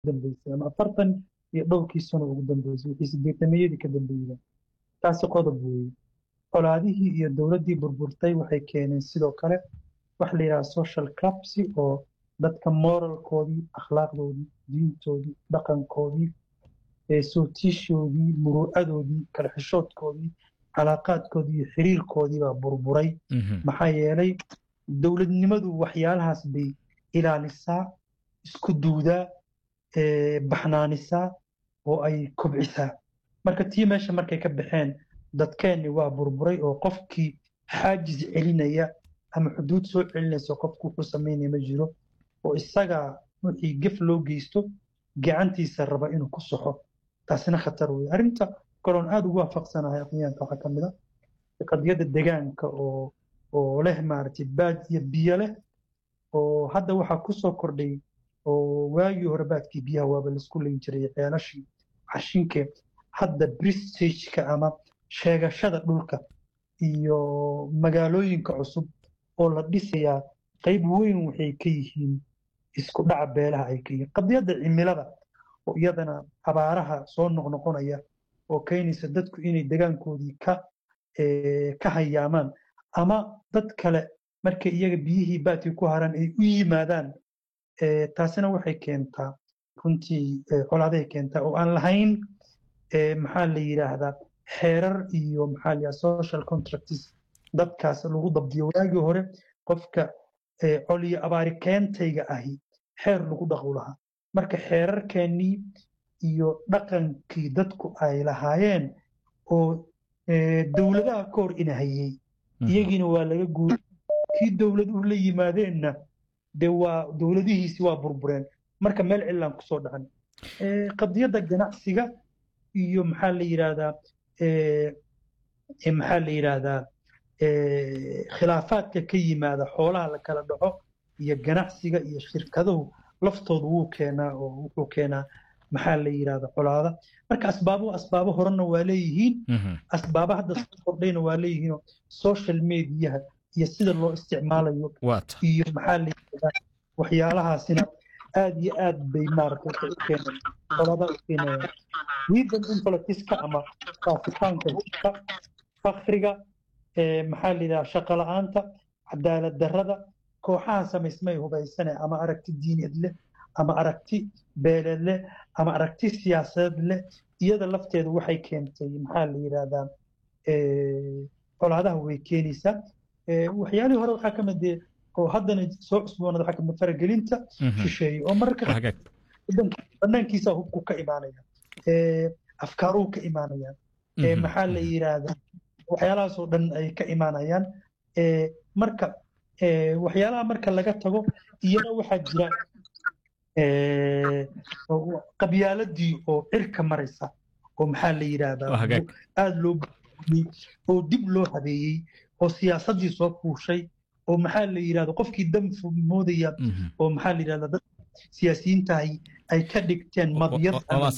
dambeysay ama afartan iyo dhowrkii sano ugu dambeysay wixii sideetameyadii ka dambeeyeen taasi qodob weeye colaadihii iyo dowladdii burburtay waxay keeneen sidoo kale wax la yidhaha social clubsi oo dadka moralkoodii akhlaaqdoodii diintoodii dhaqankoodii sootiishoodii muruucadoodii kala xishoodkoodii calaaqaadkoodii iyo xiriirkoodii baa burburay maxaa yeelay dowladnimadu waxyaalahaas bay ilaalisaa isku duudaa baxnaanisaa oo ay kobcisaa marka tii meesha markay ka baxeen dadkeenni waa burburay oo qofkii xaajis celinaya ama xuduud soo celinaysa qofku wuxuu samaynaya ma jiro oo isagaa wixii gef loo geysto gacantiisa raba inuu ku soxo taasina khatar weeye arrinta kaloon aada ugu waafaqsanahay aqyaanka waxaa ka mid a qadiyadda degaanka oo oo leh maaragtay baad iyo biyo leh oo hadda waxaa ku soo kordhay oo waagii hore baadkii biyaha waaba laisku leyn jiray ceelashii cashinkee hadda bristageka ama sheegashada dhulka iyo magaalooyinka cusub oo la dhisayaa qayb weyn waxay ka yihiin isku dhaca beelaha ay ka yihiin qadiyadda cimilada oo iyadana abaaraha soo noqnoqonaya oo keenaysa dadku inay degaankoodii ka ka hayaamaan ama dad kale markay iyaga biyihii baadkii ku haraan ay u yimaadaan taasina waxay keentaa runtii colaaday keentaa oo aan lahayn maxaa la yidhaahdaa xeerar iyo maxaa la yidhahdaa social contracts dadkaas lagu dabdiyo waagii hore qofka col iyo abaari keentayga ahi xeer lagu dhaqu lahaa marka xeerarkeennii iyo dhaqankii dadku ay lahaayeen oo dowladaha ka hor inahayey iyagiina waa laga guuray kii dowladuhu la yimaadeenna dee waa dowladihiisi waa burbureen marka meel cilaan kusoo dhacan qadiyadda ganacsiga iyo maxaa la yidhaahdaa maxaa la yidhaahdaa khilaafaadka ka yimaada xoolaha la kala dhaco iyo ganacsiga iyo shirkaduhu laftoodu wuu keenaa oo wuxuu keenaa maxaa la yidhahda colaada marka asbaabo asbaabo horena waa leeyihiin asbaabo hadda soo kordhayna waa leeyihiinoo social mediaha iyo sida loo isticmaalayo iyo maxaa la yidhahdaa waxyaalahaasina aad iyo aad bay maaragtay waxay u keeneen colaada u keenayaan wiidan infolakiska ama faafitaanka hubka fakriga maxaa la yidhahdaa shaqo la-aanta cadaalad darrada kooxaha samaysmay hubaysane ama aragti diineed leh ama aragti beeleed leh ama aragti siyaasadeed leh iyada lafteedu waxay keentay maxaa la yidhahdaa colaadaha way keenaysaa waxyaalihii hore waxaa ka mid oo haddana soo cusboonada waxaa kamid faragelinta shisheeye oo mararka banaankiisa hubku ka imaanaya afkaaruhu ka imaanayaan maxaa la yidhaahdaa waxyaalahaasoo dhan ay ka imaanayaan marka waxyaalaha marka laga tago iyana waxaa jira qabyaaladii oo cirka maraysa oo maxaa la yidhaahdaa aada loo oo dib loo habeeyey oo siyaasaddii soo fuushay oo maxaa la yidhahda qofkii dam moodaya oo maxaa la yidhahda dad siyaasiyiintahay ay ka dhigteen madyad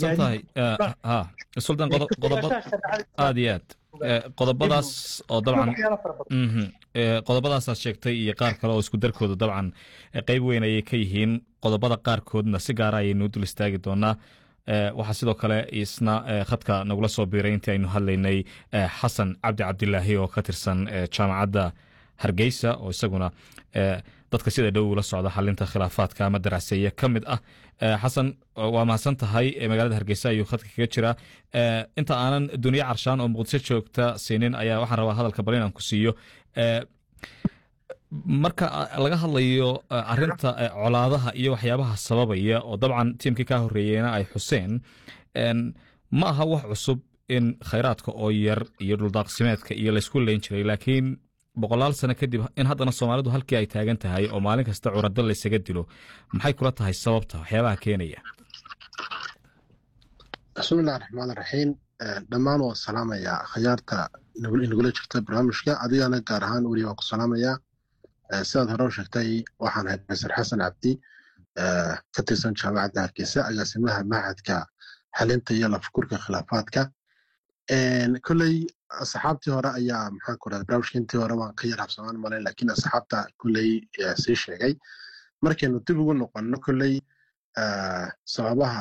sultan aad iyo aad qodobadaas oo dabcan qodobadaasaad sheegtay iyo qaar kale oo isku darkooda dabcan qeyb weyn ayay ka yihiin qodobada qaarkoodna si gaara ayaynu dul istaagi doonaa waxaa sidoo kale isna khadka nagula soo biiray intii aynu hadlaynay xasan cabdi cabdilaahi oo ka tirsan jaamacadda hargeysa oo isaguna dadka sida dhow ula socda xalinta khilaafaadka ama daraaseeye ka mid ah xasan waa mahadsan tahay magaalada hargeysa ayuu khadka kaga jiraa inta aanan duniye carshaan oo muqdisho joogta siinin ayaa waxaan rabaa hadalka bal inaan ku siiyo marka laga hadlayo arinta colaadaha iyo waxyaabaha sababaya oo dabcan tiimkii kaa horeeyeyna ay xuseen ma aha wax cusub in khayraadka oo yar iyo dhuldaaqsimeedka iyo laysku leyn jiray laakiin boqolaal sano kadib in haddana soomaalidu halkii ay taagan tahay oo maalin kasta curado laysaga dilo maxay kula tahay sababta waxyaabaha keenaya bismillahi raxmaan raxiim dhammaan waan salaamayaa akhyaarta inagula jirta barnaamijka adigana gaar ahaan weli waan ku salaamayaa sidaad hore u sheegtay waxaan ahay profesor xasan cabdi ka tirsan jaamacadda hargeysa agaasimaha mahadka xalinta iyo lafakurka khilaafaadka kolley asxaabtii hore ayaa maxaan ku rahda barnaamijka intii hore waan ka yar habsamaan malayn laakiin asxaabta kolley sii sheegay markaynu dib ugu noqonno kolley sababaha